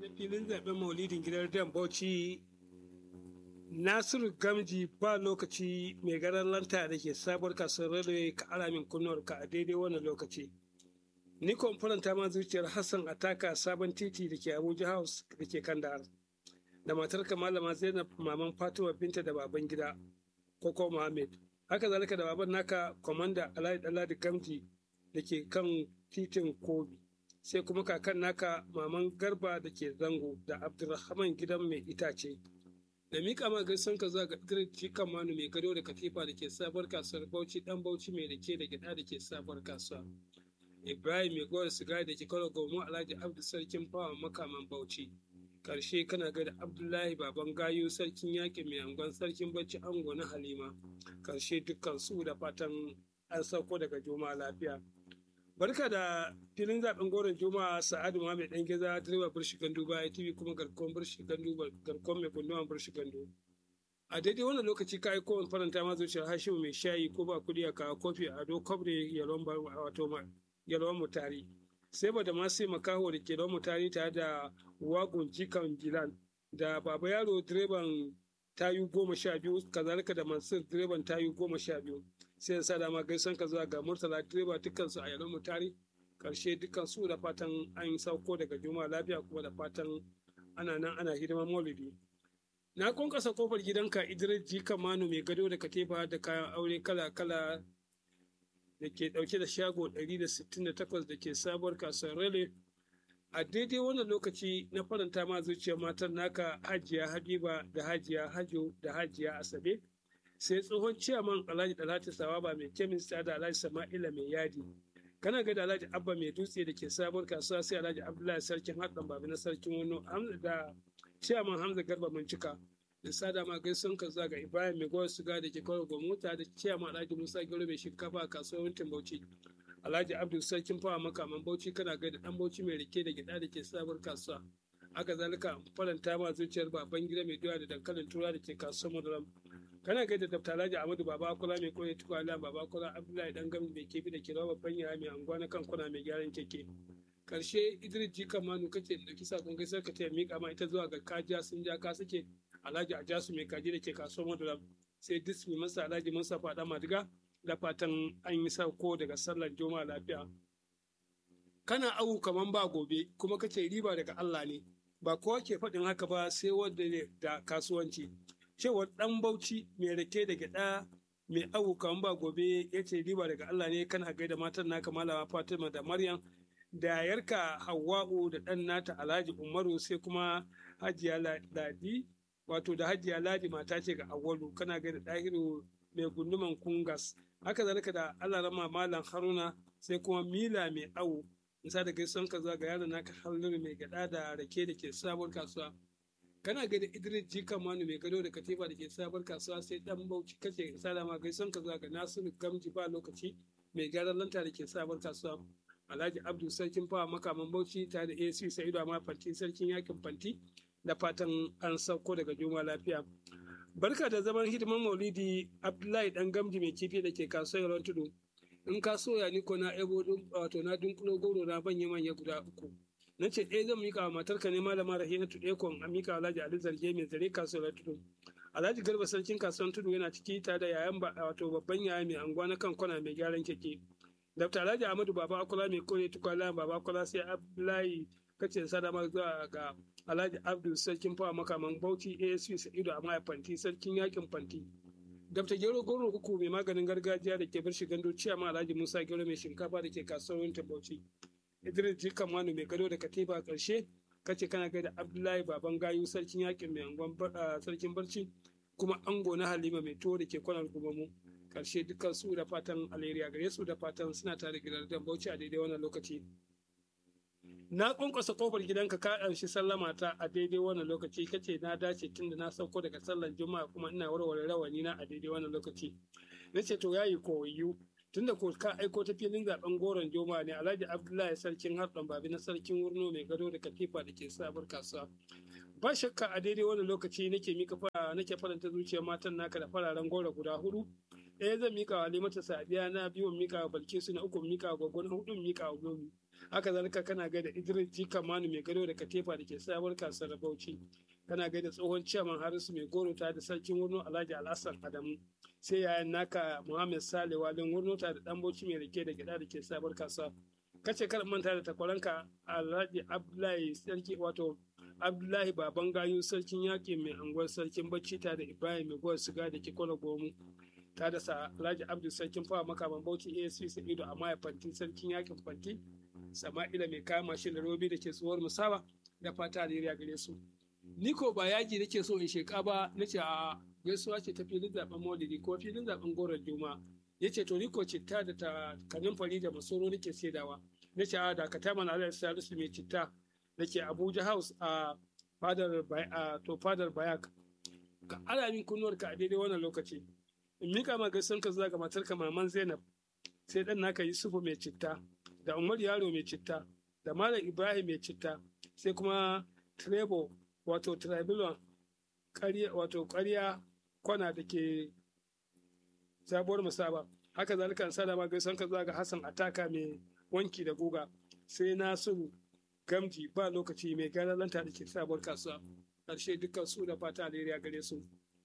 na filin zaben maulidin gidan dan bauchi nasiru gamji ba lokaci mai garan lanta da ke sabuwar kasuwar railway ka alamin kunnuwar ka a daidai wannan lokaci ni faranta ma zuciyar hassan ataka sabon titi da ke abuja house da ke kandahar da matarka malama zainab maman fatima binta da baban gida koko muhammad haka zalika da baban naka kwamanda alhaji daladi gamji da ke kan titin kobi sai kuma kakan naka maman garba da ke zango da abdulrahman gidan mai itace da miƙa ma gaisan ka zuwa ga dirci kan manu mai gado da katifa da ke sabuwar kasuwar bauchi dan bauchi mai rake da gida da ke sabuwar kasuwa ibrahim mai gowar sigari da ke kawo gomo alhaji abdu sarkin fawa makaman bauchi karshe kana ga da abdullahi baban gayu sarkin yaƙi mai angon sarkin bacci ango na halima karshe dukkan su da fatan an sauko daga juma'a lafiya barka da filin zaben goron juma'a sa'adu muhammed dan geza direba burshi gandu baya tv kuma garkon burshi gandu garkon mai kunnuwan burshi gandu a daidai wannan lokaci ka aiko wani faranta ma zuciyar hashimu mai shayi ko ba kudi a kawo kofi a do kobre yalon wato yalon mutari sai ba da ma sai makaho da ke yalon mutari tare da wagon jikan gilan da baba yaro direban tayu goma sha biyu kazalika da mansur direban tayu goma sha biyu sai sa dama gaisan ka zuwa ga murtala direba dukkansu a yalon mutari karshe dukkan su da fatan an sauko daga juma'a lafiya kuma da fatan ana nan ana hidimar maulidi na kwankwasa kofar gidanka idris jika manu mai gado da katifa da kayan aure kala kala da ke dauke da shago 168 da ke sabuwar kasuwar rele a daidai wannan lokaci na faranta ma zuciyar matan naka hajiya habiba da hajiya hajo da hajiya asabe sai tsohon ciyaman alhaji dalati sawaba mai kemista da alhaji sama'ila mai yadi kana ga da alhaji abba mai dutse da ke sabuwar kasuwa sai alhaji abdullahi sarkin haɗin babu na sarkin wani da ciyaman hamza garba cika da sada ma gaisun ka ga ibrahim mai goyon suga da ke kawo gwamnati da ciyaman alhaji musa gero mai shinkafa a kasuwar bauchi alhaji abdul sarkin fawa makaman bauchi kana ga da dan bauchi mai rike da gida da ke sabuwar kasuwa haka zalika faranta ma zuciyar baban gida mai doya da dankalin tura da ke kasuwar madaram kana ga da dafta alhaji amadu baba kula mai koyi tukwala baba kula abdullahi dan gami mai kebi da ke rawa babban yaya mai anguwa na kan kuna mai gyaran keke karshe idris jika manu kake da kisa kun gaisar ka ta mika ma ita zuwa ga kajiya sun ja ka suke alhaji ajasu mai kaji da ke kasuwar madaram sai dismi masa alhaji musa fada madiga da fatan an yi sauko daga sallar juma'a lafiya kana awu kaman ba gobe kuma kace riba daga allah ne ba kowa ke faɗin haka ba sai wanda da kasuwanci cewar ɗan bauchi mai rake da gyaɗa mai awu kaman ba gobe ya ce riba daga Allah ne kana gaida matan naka malama Fatima da Maryam da yarka Hawwa'u da ɗan nata Alhaji Umaru sai kuma Hajiya Ladi wato da Hajiya Ladi mata ce ga Awwalu kana gaida ɗahiru mai gunduman Kungas haka zalika da Allah rama Malam Haruna sai kuma Mila mai awu nisa da gaison ka zuwa ga yaron naka Halliru mai gyaɗa da rake da ke sabuwar kasuwa kana ga da Idris Jika Manu mai gado da katifa da ke sabar kasuwa sai dan Bauchi kace salama gaison ka zuwa ga Nasiru Gamji ba lokaci mai gyaran lanta da ke sabar kasuwa Alhaji Abdul Sarkin Fawa makaman Bauchi tare da AC Sa'idu Amma Fanti Sarkin Yakin Fanti da fatan an sauko daga juma lafiya. Barka da zaman hidiman Maulidi Abdullahi dan Gamji mai kifi da ke kasuwar Tudu. In ka soya ni ko na ebo wato na dunkulo goro na banye manya guda uku. na ce ɗaya zan mika wa matarka ne malama rahinatu ekon a mika alhaji ali zarge mai zare kasuwar tudu alhaji garba sarkin kasuwar tudu yana ciki tare da yayan wato babban yaya mai anguwa na kan kwana mai gyaran keke dafta alhaji ahmadu baba akula mai kore tukwala baba akula sai abdullahi kace sadama zuwa ga alhaji abdul sarkin fawa makaman bauchi asp sa'idu a fanti sarkin yakin fanti dafta gero goro uku mai maganin gargajiya da ke bar gando ciyama alhaji musa gero mai shinkafa da ke kasuwar bauchi Idris Jikan Manu mai gado da katifa ƙarshe kace kana gaida Abdullahi Baban Gayu sarkin yakin mai angon sarkin barci kuma ango na Halima mai tuwo da ke kwanar gumamu ƙarshe dukkan su da fatan alheri gare su da fatan suna tare gidan dan Bauchi a daidai wannan lokaci. Na kunkusa kofar gidanka ka ɗanshi sallama ta a daidai wannan lokaci kace na dace tunda na sauko daga sallar Juma'a kuma ina warware rawani na a daidai wannan lokaci. Nace to yayi koyu tunda ko ka aiko ta filin zaben goron joma ne alhaji abdullahi sarkin harɗan babi na sarkin wurno mai gado da katifa da ke sabar kasuwa ba shakka a daidai wani lokaci nake mika fara nake faranta zuciyar matan naka da fararen goro guda hudu ɗaya zan mika wa Halimatu Sadiya na biyu mika wa Balkisu na uku mika wa Gwaggo na hudu mika wa Gomi haka zalika kana gaida Idris Jika Manu mai gado da Katefa da ke sabuwar kasuwar Bauchi kana gaida tsohon ciyaman Harisu mai goro ta da sarkin Wurno Alhaji Alhassan Adamu sai yayan naka Muhammad Sale Walin Wurno ta da dan Bauchi mai rike da gida da ke sabuwar kasuwa kace kar manta da takwaranka Alhaji Abdullahi sarki wato Abdullahi Baban Gayu sarkin yaƙi mai anguwar sarkin bacci ta da Ibrahim mai gowar siga da ke kwana gomu ta da sa Alhaji Abdul sarkin fawa makaman Bauchi ASC Sa'idu a maya fanti sarkin yaƙin fanti Sama'ila mai kama shi da robi da ke tsohuwar musaba da fata alheri gare su. Ni ko ba yaƙi nake so in sheƙa ba na ce a gaisuwa ce ta filin zaɓen maulidi ko filin zaɓen goron juma ya ce to ni ko citta da ta kanin fari da masoro nake saidawa na ce a dakata mana alhaji salisu mai citta da ke abuja house a fadar a to fadar bayak ka ala min kunnuwar ka a daidai wannan lokaci in mika ma gaisan ka zuwa ga matar ka maman zainab sai dan naka yusufu mai citta da umar yaro mai citta da malam ibrahim mai citta sai kuma trebo wato tribulon wato ƙarya kwana da ke sabuwar musaba haka zalika sada ma gaisan ka zuwa ga hassan ataka mai wanki da guga sai nasiru gamji ba lokaci mai gara lanta da ke sabuwar kasuwa ƙarshe dukkan su da fata alheri gare su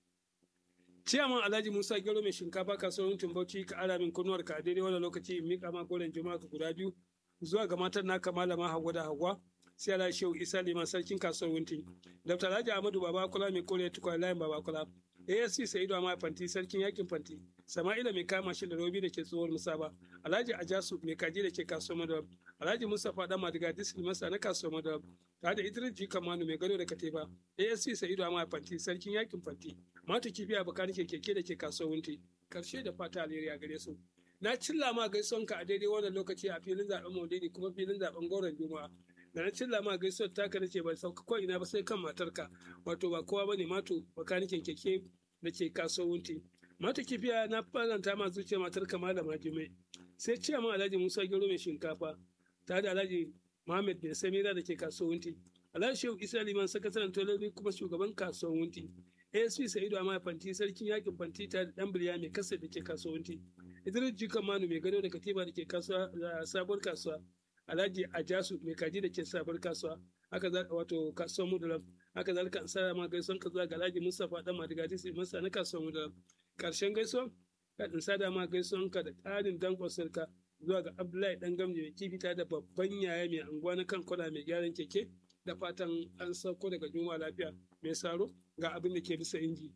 ciyaman alhaji musa gero mai shinkafa kasuwar bauchi ka ara min kunnuwar ka a daidai wannan lokaci in miƙa ma goren juma'a guda biyu zuwa ga matan naka malama hawa da hawa sai ala shehu isa liman sarkin kasuwar wunti dr alhaji ahmadu babakula mai kore tukwa layin babakula asc sa'idu amma fanti sarkin yakin fanti sama'ila mai kama shi da robi da ke tsohuwar musaba alhaji ajasu mai kaji da ke kasuwar madawar alhaji mustapha dan madiga disil masa na kasuwar madawar tare da idris ji kamanu mai gado da katifa asc sa'idu amma fanti sarkin yakin fanti mata kibiya bakar ke keke da ke kasuwar wunti karshe da fata alheri a gare su na cilla ma gaisuwanka a daidai wannan lokaci a filin zaben maulidi kuma filin zaben goron juma'a da na cilla ma gaisuwar taka nace ban sauka ko ina ba sai kan matarka wato ba kowa bane mato bakanikin keke da ke kasuwanci mata kifiya na faranta ma zuciya matar kama da majimai sai ce ma alhaji musa gero mai shinkafa ta da alhaji muhammad bin samira da ke kasuwanci alhaji shehu isa liman sakataren tololi kuma shugaban kasuwanci asp sa'idu amma fanti sarkin yakin fanti ta da dan biliya mai kasa da ke kasuwanci idris jikan manu mai gado da katiba da ke sabuwar kasuwa alhaji ajasu mai kaji da ke sabuwar kasuwa haka za wato kasuwar mudalam haka zalika ansara ma gaisuwan ka zuwa ga Alhaji Mustapha dan Madigaji sai masa na kasuwar mudalam karshen gaisuwan ka in sada ma gaisuwan ka da ƙarin dankon sarka zuwa ga Abdullahi dan Gamji mai kifita da babban yaya mai anguwa na kan kwana mai gyaran keke da fatan an sauko daga juma lafiya mai saro ga abin da ke bisa inji.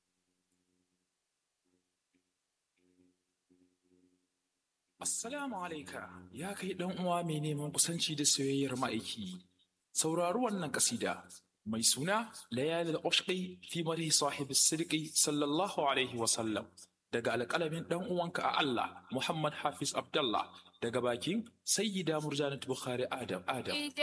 Assalamu alaika ya kai ɗan uwa mai neman kusanci da soyayyar ma'aiki. Saurari wannan kasida mai suna Layali al-Ushqi fi madhi sahib as-sidqi sallallahu alaihi wa sallam daga alƙalamin ɗan uwanka a Allah Muhammad Hafiz Abdullah daga bakin Sayyida Murjanat Bukhari Adam Adam.